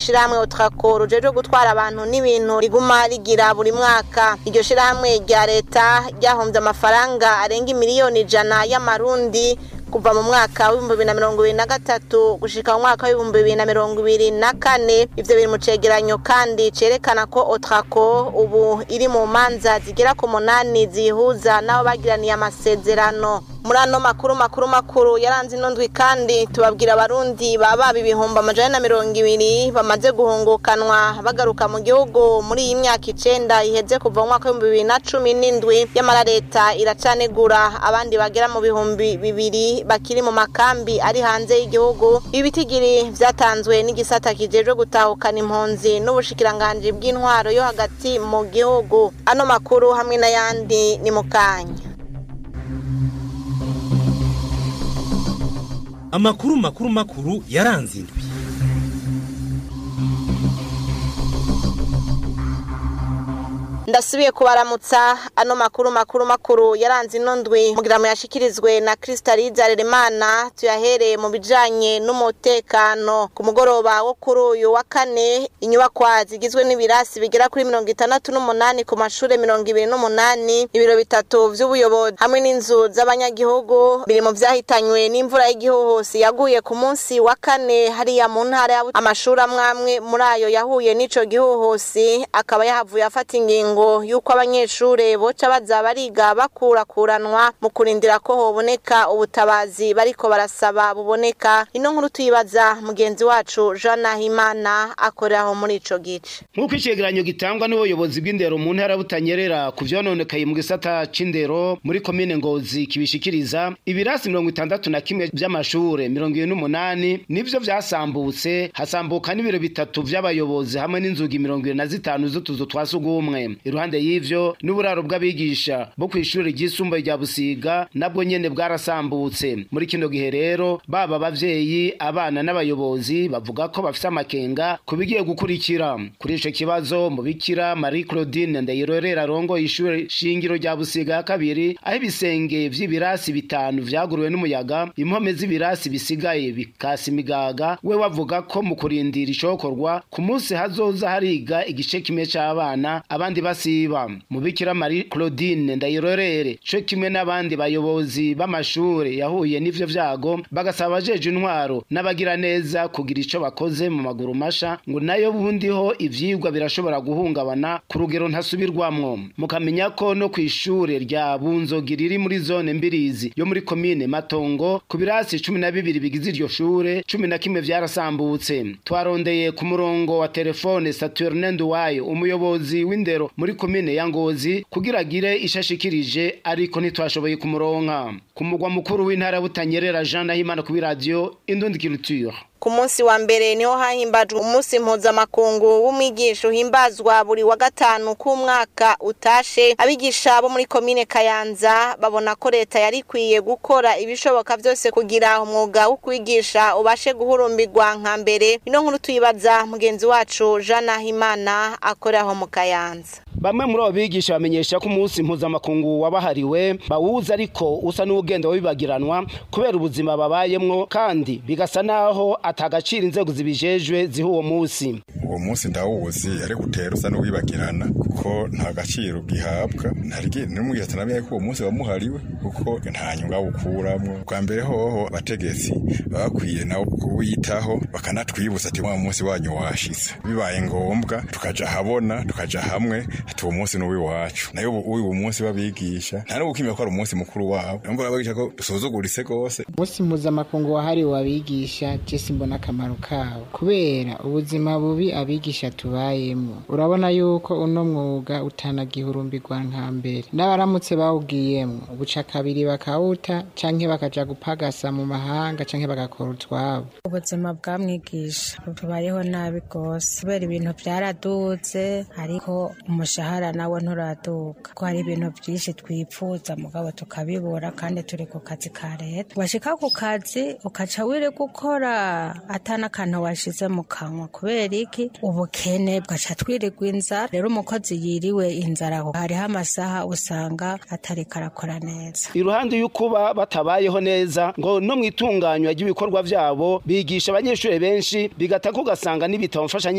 ishirahamwe otrako rujejwe gutwara abantu n'ibintu riguma rigira buri mwaka iryo shirahamwe rya leta ryahombye amafaranga arenga miliyoni ijana y'amarundi kuva mu mwaka w'ibihumbi bibiri na mirongo ibiri na gatatu gushika mu mwaka w'ibihumbi bibiri na mirongo ibiri na kane ivyo biri mu cegeranyo kandi cerekana ko otrako ubu iri mu manza zigera ku munani zihuza n'abo bagiraniye amasezerano muri ano makuru makuru makuru yaranze ino ndwi kandi tubabwira abarundi baba ibihumbi amajana na mirongo ibiri bamaze guhungukanwa bagaruka mu gihugu muri iyi myaka icenda iheze kuva mu mwaka w'ibihumbi bibiri na cumi n'indwi yamara leta iracanegura abandi bagera mu bihumbi bibiri bakiri mu makambi ari hanze y'igihugu ibi bitigiri vyatanzwe n'igisata kijejwe gutahukana impunzi n'ubushikiranganji bw'intwaro yo hagati mu gihugu ano makuru hamwe n'ayandi ni mu kanya amakuru makuru makuru yaranze indwi ndasubiye kubaramutsa ano makuru makuru makuru yaranze ino ndwi mugira yashikirizwe na Kristaliza Remana tuyahereye mu bijanye n'umutekano ku mugoroba wo kuri uyu wa kane inyubakwa zigizwe n'ibirasi bigera kuri mirongo itandatu n'umunani ku mashure mirongo ibiri n'umunani ibiro bitatu vy'ubuyobozi hamwe n'inzu z'abanyagihugu biri mu vyahitanywe n'imvura y'igihuhusi yaguye ku munsi wa kane hariya mu ntara ya amashuri amwe amwe muri ayo yahuye n'ico gihuhusi akaba yahavuye afata ingingo ngo yuko abanyeshure boca baza bariga bakurakuranwa mu kurindira ko hoboneka ubutabazi bariko barasaba buboneka ino nkuru tuyibaza mugenzi wacu Jean Nahimana akoreraho muri ico gice nk'uko icegeranyo gitangwa n'ubuyobozi bw'indero mu ntara butanyerera ku vyononekaye mu gisata c'indero muri komine ngozi kibishikiriza ibirasi mirongo itandatu na kimwe vy'amashure mirongo ibiri n'umunani nivyo vyasambutse hasambuka n'ibiro bitatu vy'abayobozi hamwe n'inzugi mirongo ibiri na zitanu z'utuzu twa sugumwe iruhande y'ivyo n'uburaro bw'abigisha bo kw'ishure ryisumbuye rya busiga nabwo nyene bwarasambutse muri kino gihe rero baba abavyeyi abana n'abayobozi bavuga ko bafise amakenga ku bigiye gukurikira kuri ico kibazo mubikira marie claudine ndayirorera arongoye ishure shingiro rya busiga ya kabiri aho ibisenge vy'ibirasi bitanu vyaguruwe n'umuyaga impome z'ibirasi bisigaye bikasa imigaga we wavuga ko mu kurindira icokorwa ku munsi hazoza hariga igice kimwe c'abana abandi basiba mubikira marie claudine ndayirorere co kimwe n'abandi bayobozi b'amashure yahuye n'ivyo vyago bagasaba abajeje intwaro n'abagira neza kugira ico bakoze mu maguru masha ngo nayo bundiho ivyigwa birashobora guhungabana ku rugero ntasubirwamwo mukamenya ko no kw'ishure rya bunzogi riri muri zone mbirizi yo muri komine matongo ku birasi cumi na bibiri bigize iryo shure cumi na kimwe vyarasambutse twarondeye ku murongo wa telefone saturne nduwayo umuyobozi w'indero muri komine ya ngozi kugira agire ishashikirije ariko ntitwashoboye kumuronka ku mugwa mukuru w'intara butanyerera jean nahimana kuri radiyo indundi culture ku munsi wa mbere niho hahimbajwe umunsi mpuzamakungu w'umwigisha uhimbazwa buri wa gatanu k'umwaka utashe abigisha bo muri komine kayanza babona ko leta yari ikwiye gukora ibishoboka byose kugira umwuga wo kwigisha ubashe guhurumbirwa nka mbere ino nkuru tuyibaza mugenzi wacu jean nahimana akoreraho mu kayanza bamwe muri abo bigisha bamenyesha ko umunsi mpuzamakungu wabahariwe bawuzi ariko usa n'ugenda wibagiranwa kubera ubuzima babayemwo kandi bigasa naho atagaciro inzego zibijejwe ziha uwo munsi uwo munsi ndawuzi ariko utera usa n'uwibagirana kuko nta gaciro gihabwa n'umwigisha atanamenye ko uwo munsi wamuhariwe kuko nta nyungu awukuramwo bwa mbere hoho abategetsi baba bakwiye nawo kuwitaho bakanatwibutsa ati wa munsi wanyu washize bibaye ngombwa tukaja habona tukaja hamwe ati uwo munsi n'uw'iwacu nayo uwo munsi babigisha nta n'ubukimya ko ari umunsi mukuru wabo nubwo babigisha ko dusuzuguritse rwose umunsi mpuzamakungu wahariwe abigisha jesi mbona akamaro kawo kubera ubuzima bubi abigisha tubayemo urabona yuko uno mwuga utanagihurumbirwa nka mbere n'abaramutse bawugiyemo ubuca kabiri bakawuta canke bakaja gupagasa mu mahanga canke bagakora utwabo ubuzima bwa mwigisha tubayeho nabi rwose kubera ibintu byaraduze ariko umushahara nawe nturaduka ko hari ibintu byinshi twipfuza mugabo tukabibura kandi turi ku kazi ka leta washika ku kazi ukaca wiri gukora atana akantu washize mu kanwa kubera iki ubukene bwaca twirirwa inzara rero umukozi yiriwe inzara hariho amasaha usanga atari karakora neza iruhande y'ukuba batabayeho neza ngo no mu itunganywa ry'ibikorwa vyabo bigisha abanyeshuri benshi bigata ko ugasanga n'ibitabo mfasha